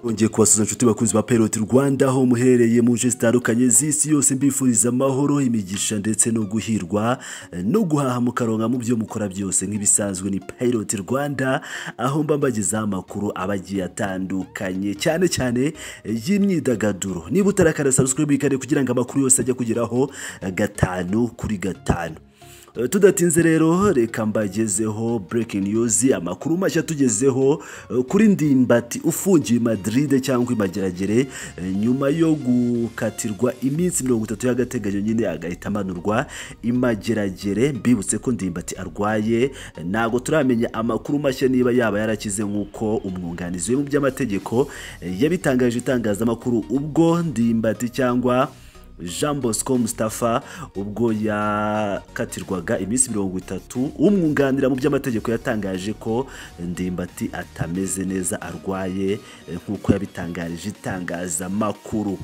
nongeye kubasuza inshuti bakunzi ba Pelot Rwanda aho muherereye mu nce zitandukanye z'isi yose mbifuriza amahoro imigisha ndetse no guhirwa no guhaha mukaronka mu byo mukora byose nk'ibisanzwe ni Pelot Rwanda aho mba mbagezaho amakuru aba agiye atandukanye cyane cyane y'imyidagaduro niba utarakanda subscribe ikane kugira ngo amakuru yose ajye kugeraho gatanu kuri gatanu tudatinze rero reka mbagezeho breaking news amakuru mashya tugezeho kuri ndimbati ufungiye i Madrid cyangwa imageragere nyuma yo gukatirwa iminsi mirongo itatu y'agateganyo nyine agahita amanurwa imageragere mbibutse ko ndimbati arwaye ntabwo turamenya amakuru mashya niba yaba yarakize nk'uko umwunganizi we mu by'amategeko yabitangaje itangazamakuru ubwo ndimbati cyangwa jean bosco Mustafa ubwo yakatirwaga iminsi mirongo itatu umwunganira mu by'amategeko yatangaje ko ndimbati atameze neza arwaye nk'uko yabitangarije itangazamakuru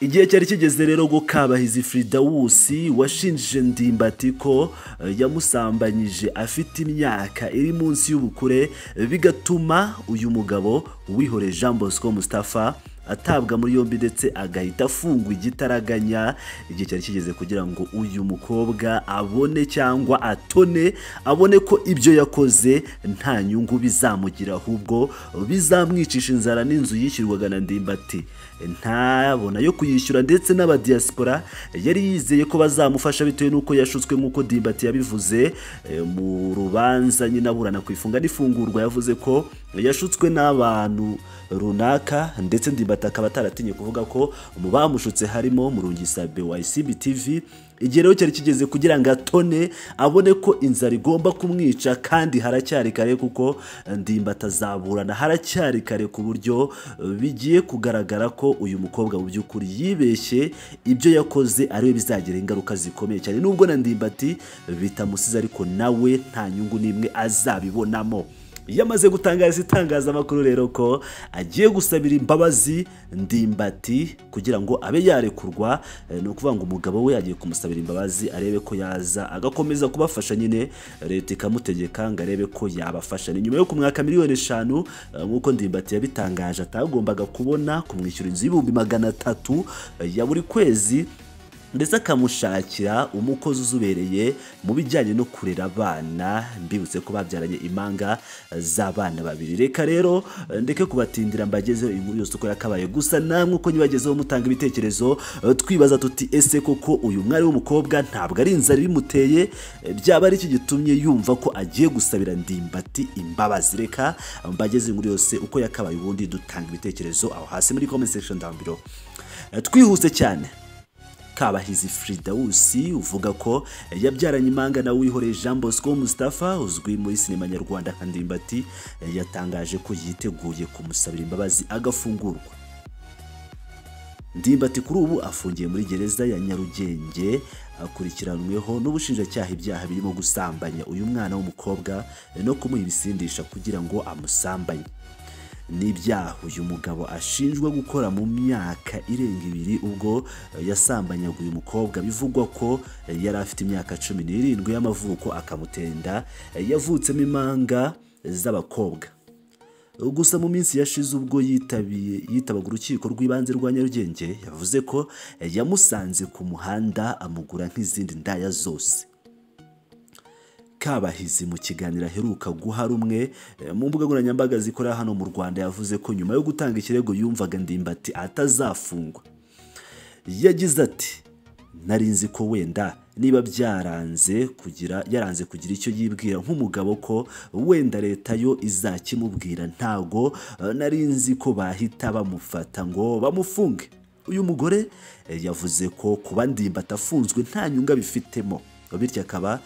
igihe cyari kigeze rero ngo kabahizi Frida Wusi washinjije ndimbati ko yamusambanyije afite imyaka iri munsi y'ubukure bigatuma uyu mugabo wihore jean bosco Mustafa atabwa muri yombi ndetse agahita afungwa igitaraganya igihe cyari kigeze kugira ngo uyu mukobwa abone cyangwa atone abone ko ibyo yakoze nta nyungu bizamugira ahubwo bizamwicisha inzara n'inzu yishyurwaga na ndimbati ntabona yo kuyishyura ndetse n'abadiyasipora yari yizeye ko bazamufasha bitewe n'uko yashutswe nk'uko ndimbati yabivuze mu rubanza nyine aburana ku ifunga n'ifungurwa yavuze ko yashutswe n'abantu runaka ndetse ndimbati akaba ataratinye kuvuga ko mu bamushutse harimo murungisabe wa isibi tivi igihe rero cyari kigeze kugira ngo atone abone ko inzara igomba kumwica kandi haracyari kare kuko ndimba atazaburana haracyari kare ku buryo bigiye kugaragara ko uyu mukobwa mu by'ukuri yibeshye ibyo yakoze ariwe bizagira ingaruka zikomeye cyane nubwo na ndimbati bitamusize ariko nawe nta nyungu n'imwe azabibonamo iyo amaze gutangariza itangazamakuru rero ko agiye gusabira imbabazi ndimbati kugira ngo abe yarekurwa ni ukuvuga ngo umugabo we agiye kumusabira imbabazi arebe ko yaza agakomeza kubafasha nyine leta ikamutegeka ngo arebe ko yabafasha ni nyuma yo kumwaka miliyoni eshanu nk'uko ndimbati yabitangaje atagombaga kubona kumwishyura inzu y'ibihumbi magana atatu ya buri kwezi ndetse akamushakira umukozi uzubereye mu bijyanye no kurera abana mbibutse ko babyaranye impanga z'abana babiri reka rero ndeke kubatindira mbagezeho inkuru yose uko yakabaye gusa namwe uko nyibagezeho mutanga ibitekerezo twibaza tuti ese koko uyu mwari w'umukobwa ntabwo ari inzara ibimuteye byaba ari iki gitumye yumva ko agiye gusabira ndimbati imbabazi reka mbagezeho inkuru yose uko yakabaye ubundi dutanga ibitekerezo aho hasi muri comment section down below twihuse cyane kabahizi Frida Wusi uvuga ko yabyaranye impanga na wihoreye Jean Bosco Mustafa uzwi muri sinema nyarwanda nka Ndimbati yatangaje ko yiteguye kumusabira imbabazi agafungurwa Ndimbati kuri ubu afungiye muri gereza ya Nyarugenge akurikiranweho n'ubushinjacyaha ibyaha birimo gusambanya uyu mwana w'umukobwa no kumuha ibisindisha kugira ngo amusambanye n'ibyaha uyu mugabo ashinjwa gukora mu myaka irenga ibiri ubwo yasambanyaga uyu mukobwa bivugwa ko yari afite imyaka cumi n'irindwi y'amavuko akamutenda yavutsemo impanga z'abakobwa gusa mu minsi yashize ubwo yitabiye yitabaga urukiko rw'ibanze rwa nyarugenge yavuze ko yamusanze ku muhanda amugura nk'izindi ndaya zose kabahizi mu kiganiro aheruka guha rumwe mu mbuga nkoranyambaga zikorera hano mu Rwanda yavuze ko nyuma yo gutanga ikirego yumvaga ndimbati atazafungwa yagize ati nari nzi ko wenda niba byaranze kugira yaranze kugira icyo yibwira nk'umugabo ko wenda leta yo izakimubwira ntago nari nzi ko bahita bamufata ngo bamufunge uyu mugore yavuze ko kuba ndimbati afunzwe nta nyungu abifitemo bityo akaba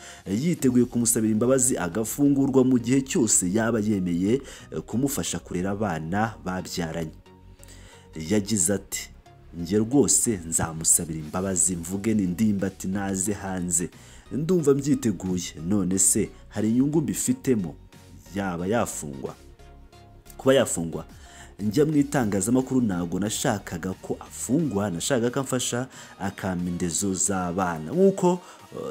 yiteguye kumusabira imbabazi agafungurwa mu gihe cyose yaba yemeye kumufasha kurera abana babyaranye yagize ati njye rwose nzamusabira imbabazi mvuge ni ndimbati naze hanze ndumva mbyiteguye none se hari inyungu mbifitemo yaba yafungwa kuba yafungwa njya mu itangazamakuru ntabwo nashakaga ko afungwa nashakaga ko amfasha akampa indezo z'abana nk'uko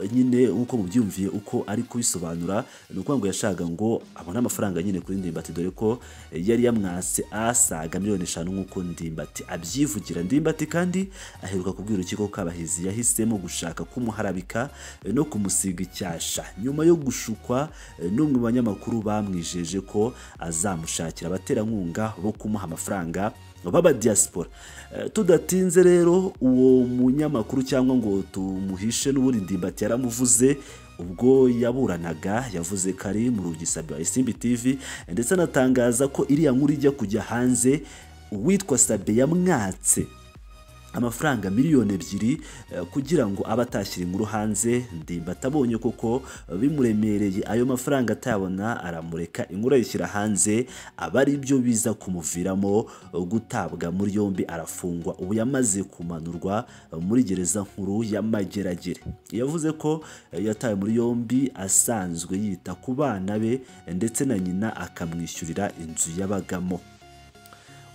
eh, nyine nk'uko mubyumviye uko ari kubisobanura ni ukuvuga ngo yashakaga ngo abone amafaranga nyine kuri ndimbati dore ko eh, yari yamwase asaga miliyoni eshanu nk'uko ndimbati abyivugira ndimbati kandi aheruka kubwira urukiko ko kabahizi yahisemo gushaka kumuharabika eh, no kumusiga icyasha nyuma yo gushukwa eh, n'umwe mu banyamakuru bamwijeje ko azamushakira abaterankunga bo kumuha amafaranga baba diaspora Eh, tudatinze rero uwo munyamakuru cyangwa ngo tumuhishe n'ubundi ndimbati yaramuvuze ubwo yaburanaga yavuze ko ari mu rugisabwa isimbi tv ndetse anatangaza ko iriya nkuru ijya kujya hanze uwitwa sabe yamwatse amafaranga miliyoni ebyiri eh, kugira ngo abe atashyira inkuru hanze ndimbati abonye koko eh, bimuremereye ayo mafaranga atayabona aramureka inkuru ayishyira hanze aba ari byo biza kumuviramo eh, gutabwa muri yombi arafungwa ubu yamaze kumanurwa eh, muri gereza nkuru ya mageragere yavuze ko eh, yatawe muri yombi asanzwe yita ku bana be eh, ndetse na nyina akamwishyurira inzu yabagamo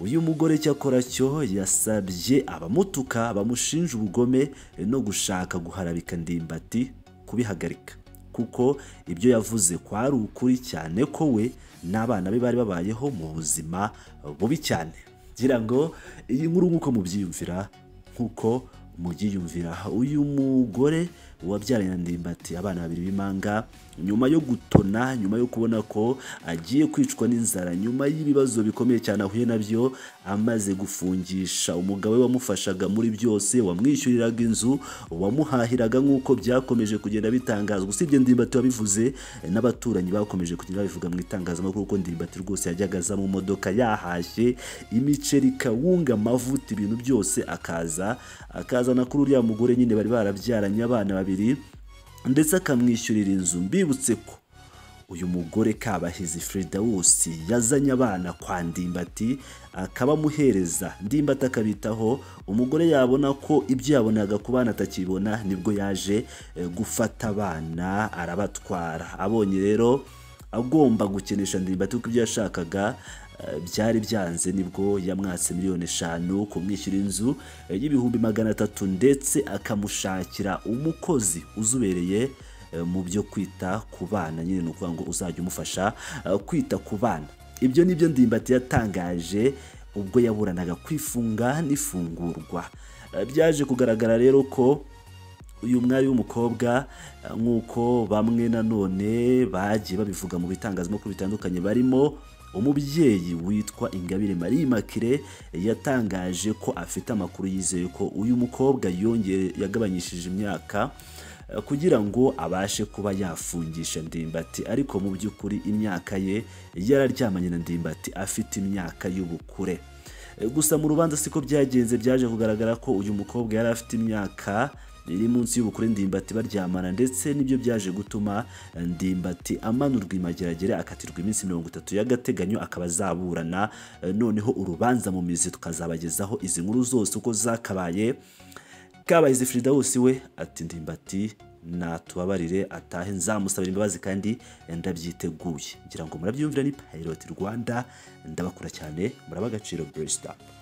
uyu mugore cyakora cyo yasabye abamutuka bamushinja ubugome no gushaka guharabika ndimbati kubihagarika kuko ibyo yavuze kwari ukuri cyane ko we n'abana be bari babayeho mu buzima bubi cyane ngira ngo iyi nkuru nk'uko mubyiyumvira nk'uko mubyiyumvira uyu mugore wabyaranye na ndimbati abana babiri b'impanga nyuma yo gutona nyuma yo kubona ko agiye kwicwa n'inzara nyuma y'ibibazo bikomeye cyane ahuye nabyo amaze gufungisha umugabo we wamufashaga muri byose wamwishyuriraga inzu wamuhahiraga nk'uko byakomeje kugenda bitangazwa usibye ndimbati wabivuze n'abaturanyi bakomeje kugenda babivuga mu itangazamakuru ko ndimbati rwose yajyaga aza mu modoka yahashye imiceri kawunga amavuta ibintu byose akaza akazana kuri uriya mugore nyine bari barabyaranye abana babiri ndetse akamwishyurira inzu mbibutse ko uyu mugore kabahizi Fredawusi yazanye abana kwa ndimbati akabamuhereza ndimbati akabitaho umugore yabona ko ibyo yabonaga ku bana atakibona nibwo yaje eh, gufata abana arabatwara abonye rero agomba gukenesha ndimbati kuko ibyo yashakaga eh, byari byanze nibwo yamwatse miliyoni eshanu kumwishyura inzu eh, y'ibihumbi magana atatu ndetse akamushakira umukozi uzubereye eh, mu byo kwita ku bana nyine ni ukuvuga ngo uzajya umufasha eh, kwita ku bana ibyo ni byo ndimbati yatangaje ubwo yaburanaga kwifunga n'ifungurwa Eh, byaje kugaragara rero ko uyu mwari w'umukobwa eh, nk'uko bamwe nanone bagiye babivuga mu bitangazamakuru bitandukanye barimo umubyeyi witwa ingabire marie makire yatangaje ko afite amakuru yizeye ko uyu mukobwa yongere yagabanyishije imyaka eh, kugira ngo abashe kuba yafungisha ndimbati ariko mu by'ukuri imyaka ye yararyamanye na ndimbati afite imyaka y'ubukure Eh, gusa mu rubanza siko byagenze byaje kugaragara ko uyu mukobwa yari afite imyaka iri munsi y'ubukure ndimbati baryamana ndetse nibyo byaje gutuma ndimbati amanurwa imageragere akatirwa iminsi mirongo itatu y'agateganyo akaba azaburana Eh, noneho urubanza mu mizi tukazabagezaho izi nkuru zose uko zakabaye kabahize Firidausi we ati ndimbati natubabarire atahe nzamusabira imbabazi kandi ndabyiteguye ngira ngo murabyumvira ni Pilot Rwanda ndabakura cyane muraba agaciro Blessed up.